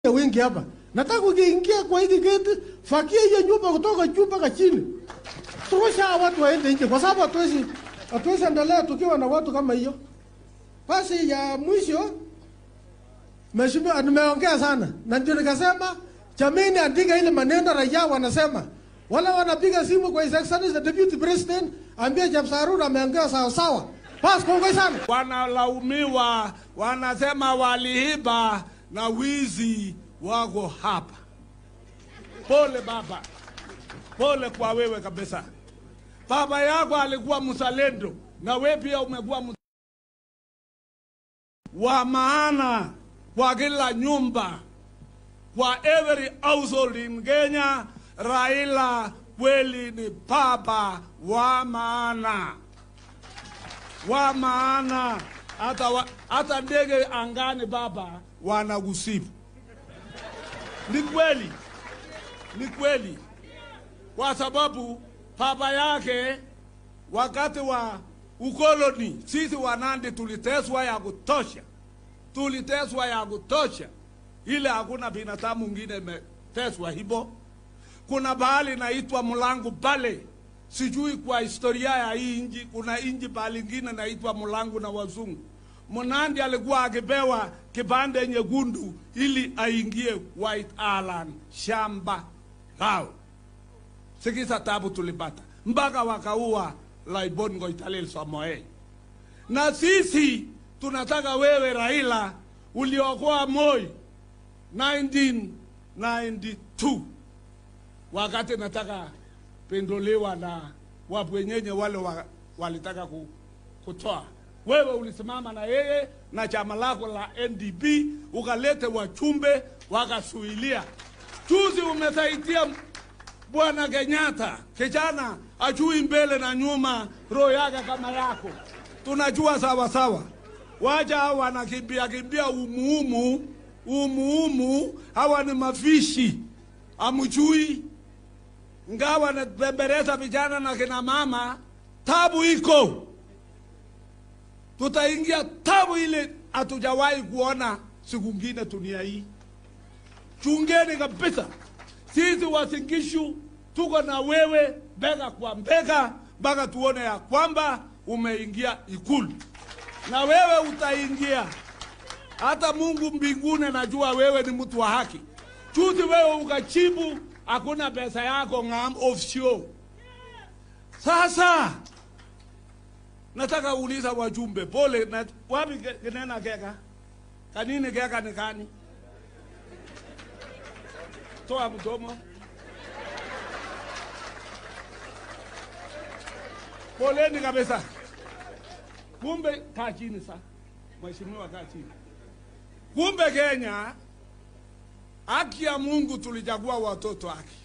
wengi hapa. Nataka ukiingia kwa hiki geti, fakia hiyo nyumba kutoka juu mpaka chini. Turusha hawa watu waende nje kwa sababu hatuwezi hatuwezi endelea tukiwa na watu kama hiyo. Basi ya mwisho Mheshimiwa, nimeongea sana na ndio nikasema jameni, andika ile maneno raia wanasema. Wala wanapiga simu kwa His Excellency the Deputy President, ambia Chepsarur ameongea sawa sawa. Basi kongoi sana. wanalaumiwa, wanasema waliiba na wizi wako hapa. Pole baba, pole kwa wewe kabisa. Baba yako alikuwa mzalendo na wewe pia umekuwa mz- wa maana kwa kila nyumba, kwa every household in Kenya. Raila kweli ni baba wa maana wa maana hata, wa, hata ndege angani baba wanakusifu. Ni kweli, ni kweli, kwa sababu baba yake wakati wa ukoloni sisi Wanandi tuliteswa ya kutosha, tuliteswa ya kutosha, ile hakuna binadamu mwingine imeteswa hivyo. Kuna bahali inaitwa Mlangu pale sijui kwa historia ya hii nchi, kuna nchi pahali ingine naitwa Mlangu na wazungu. Mnandi alikuwa akipewa kipande nyekundu ili aingie White Island shamba lao. Sikiza tabu tulipata mpaka wakaua Laibon Ngoitalel Samoei. Na sisi tunataka wewe Raila uliokoa Moi 1992 wakati nataka pendolewa na wabwenyenye wale wa, walitaka ku, kutoa. Wewe ulisimama na yeye na chama lako la NDP ukalete wachumbe wakasuilia. Juzi umesaidia bwana Kenyatta, kijana ajui mbele na nyuma, roho yake kama yako, tunajua sawa sawa. Waja hawa wanakimbia kimbia umuumu umuumu, hawa ni mafishi, amjui ngawa nabembeleza vijana na kina mama, tabu iko, tutaingia tabu ile hatujawahi kuona siku ngine dunia hii. Chungeni kabisa, sisi Wasingishu tuko na wewe bega kwa bega mpaka tuone ya kwamba umeingia Ikulu na wewe utaingia. Hata Mungu mbinguni najua wewe ni mtu wa haki. Juzi wewe ukachibu hakuna pesa yako ngam offshore. Sasa nataka uuliza wajumbe, pole na wapi ke- kinena keka kanini keka ni kani? Toa mdomo. Poleni kabisa. Kumbe kaa chini sa, mheshimiwa, kaa chini. Kumbe Kenya haki ya Mungu tulichagua watoto haki,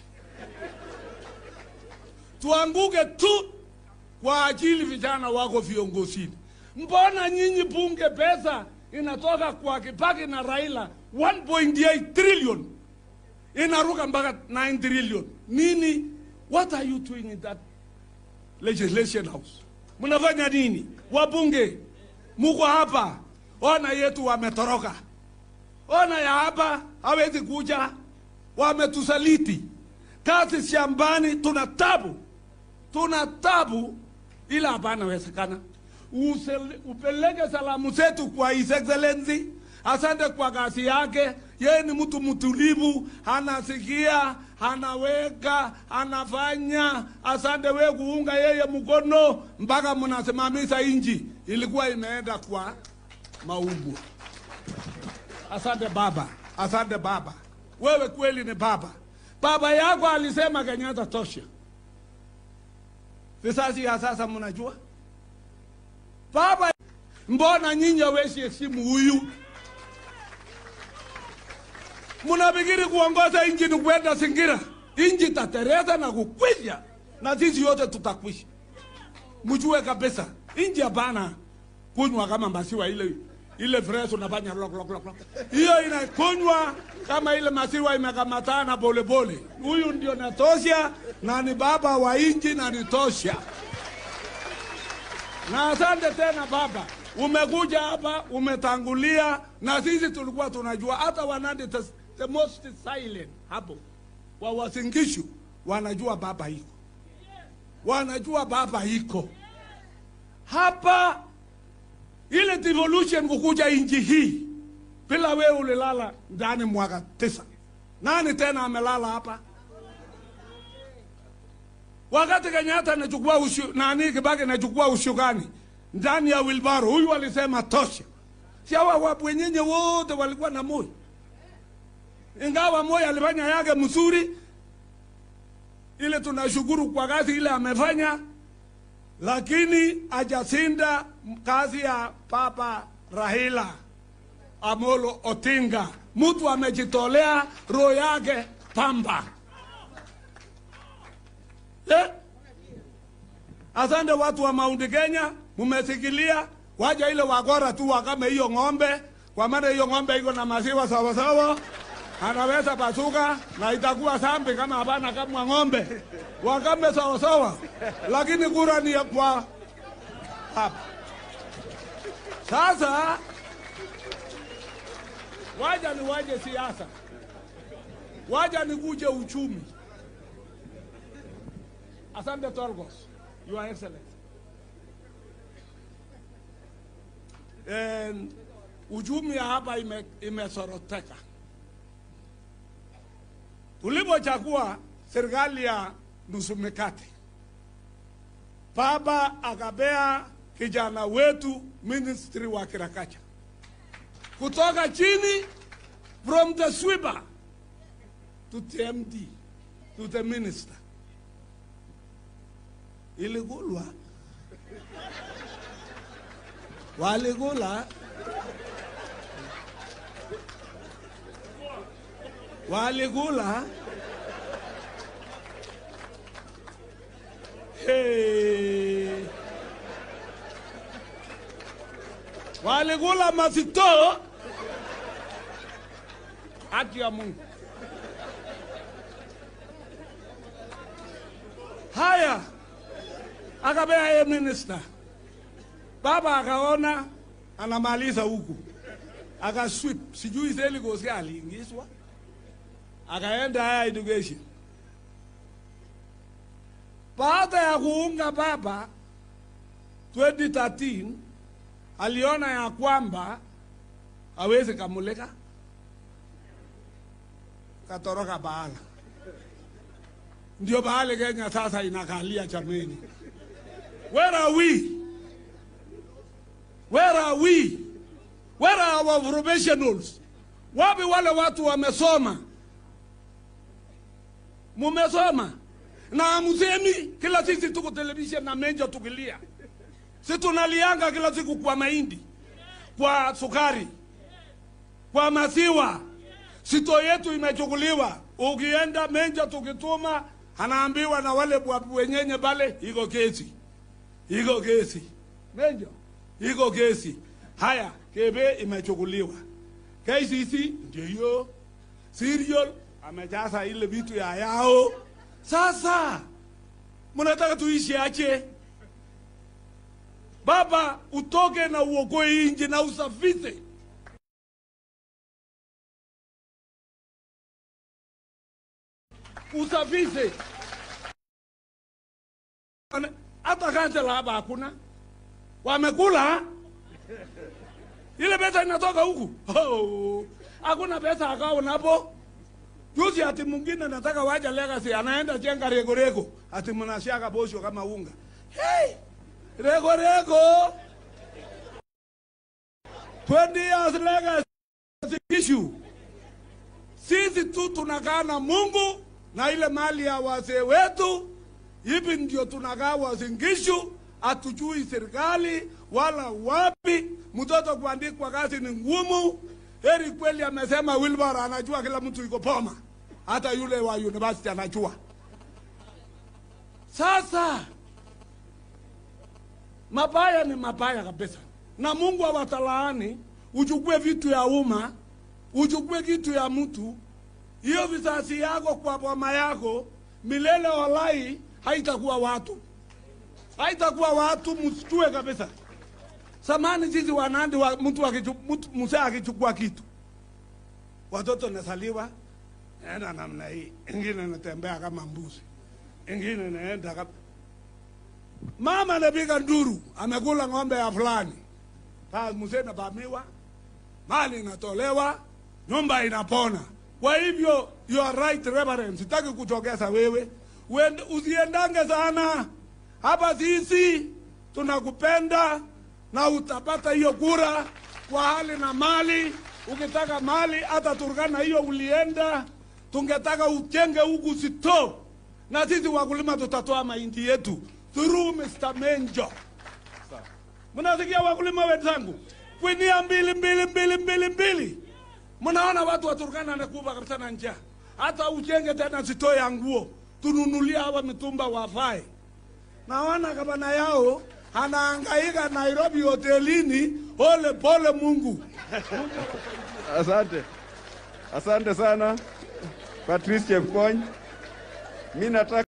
tuanguke tu kwa ajili vijana wako viongozini. Mbona nyinyi bunge pesa inatoka kwa Kibaki na Raila 1.8 trillion inaruka mpaka 9 trillion nini? What are you doing in that legislation house? Mnafanya nini? Wabunge muko hapa, ona yetu wametoroka ona ya hapa hawezi kuja, wametusaliti. Kazi shambani, tuna tabu, tuna tabu, ila hapana wezekana. Usel- Upeleke salamu zetu kwa His Excellency. Asante kwa kazi yake. Yeye ni mtu mtulivu, anasikia, anaweka, anafanya. Asante we kuunga yeye mkono mpaka mnasimamisha inji ilikuwa imeenda kwa maumbwa. Asante baba, asante baba, wewe kweli ni baba. Baba yako alisema Kenyatta tosha. Vizazi ya sasa mnajua baba, mbona nyinyi hawezi heshimu huyu? Mnafikiri kuongoza nchi ni kwenda Singira? Nchi tatereza na kukwisha, na sisi yote tutakwisha. Mjue kabisa, nchi hapana kunywa kama maziwa ile ile fresh unafanya lok lok lok lok. Hiyo inakunywa kama ile maziwa imekamatana pole pole. Huyu ndio natosha na ni baba wa inji na ni tosha. Na asante tena baba, umekuja hapa umetangulia, na sisi tulikuwa tunajua hata Wanandi tes- the most silent hapo wa Wasingishu wanajua baba iko, wanajua baba iko hapa. Ile devolution kukuja inji hii bila wewe ulilala ndani mwaka tisa, nani tena amelala hapa? Wakati Kenyatta anachukua ushu, nani Kibaki anachukua ushukani ndani ya wilbaro, huyu alisema tosha. Si hawa wabwenyenye wote walikuwa na moyo, ingawa moyo alifanya yake mzuri, ile tunashukuru kwa kazi ile amefanya, lakini hajasinda kazi ya Papa Raila Amolo Odinga. Mtu amejitolea roho yake pamba. Eh? Asante watu wa Mount Kenya, mumesikilia waja ile wakora tu wakame hiyo ng'ombe, kwa maana hiyo ng'ombe iko na maziwa sawa sawa, anaweza pasuka na itakuwa sambi kama hapana kama ng'ombe, wakame sawa sawa, lakini kura ni ya kwa hapa. Sasa waja ni waje siasa, waja ni kuje uchumi. Asante Torgos, Your Excellency. And uchumi ya hapa ime- imesoroteka. Tulipochagua serikali ya nusu mikate, baba akapea kijana wetu ministry wa kirakacha kutoka chini, from the sweeper to the MD to the minister iligulwa waligula waligula hey. waligula mazito haki ya Mungu haya akapea yeye minister. Baba akaona anamaliza huku, akaswip, sijui Seligosi aliingizwa, akaenda haya education. Baada ya kuunga baba 2013 aliona ya kwamba hawezi kamulika, katoroka Baala. Ndio Baale Kenya sasa inakalia chameni. Where are we? Where are we? Where are our professionals? Wapi wale watu wamesoma? Mumesoma na msemi kila sisi tuko television na menja tukilia, si tunalianga kila siku kwa mahindi, kwa sukari, kwa maziwa. Sito yetu imechukuliwa. Ukienda menja tukituma, anaambiwa na wale bwabu wenyenye pale, iko kesi iko kesi menjo, iko kesi. Haya, kebe imechukuliwa, KCC ndio hiyo, serial amejaza ile vitu ya yao. Sasa mnataka tuishi ache? Baba, utoke na uokoe inji na usafishe usafishe hata kansela hapa hakuna, wamekula ile pesa inatoka huku. Oh, hakuna pesa akao napo. Juzi ati mwingine nataka waja legacy, anaenda jenga rego rego, ati mnashaka bosho kama unga. Hey, rego rego 20 years legacy issue. Sisi tu tunakaa na Mungu na ile mali ya wazee wetu hivi ndio tunakaa Wasingishu, hatujui serikali wala wapi. Mtoto kuandikwa kazi ni ngumu. Heri kweli amesema Wilbur anajua kila mtu iko poma, hata yule wa university anajua. Sasa mabaya ni mabaya kabisa, na Mungu awatalaani. Uchukue vitu ya umma, uchukue kitu ya mtu, hiyo vizazi yako kwa boma yako milele walai haitakuwa watu, haitakuwa watu, msitue kabisa. Samani sisi wanandi wa, mtu akichu- mtu- mzee akichukua kitu watoto nasaliwa naenda namna hii, ingine natembea kama mbuzi, ingine naenda kama mama anapiga nduru, amekula ng'ombe ya fulani, basi mzee nabamiwa, mali inatolewa, nyumba inapona. Kwa hivyo you are right reverend, sitaki kutokeza wewe, Uende, usiendange sana hapa. Sisi tunakupenda na utapata hiyo kura kwa hali na mali. Ukitaka mali hata Turkana hiyo ulienda, tungetaka ujenge huku sito, na sisi wakulima tutatoa mahindi yetu through Mr. Menjo. Mnasikia wakulima wenzangu, kwinia mbili mbili mbili mbili mbili. Mnaona watu wa Turkana nakufa kabisa na njaa. Hata ujenge tena sito ya nguo, tununulie hawa mitumba wavae. Naona gavana yao anahangaika Nairobi hotelini, pole pole Mungu. Asante, asante sana Patrice Chepkony. Mi nataka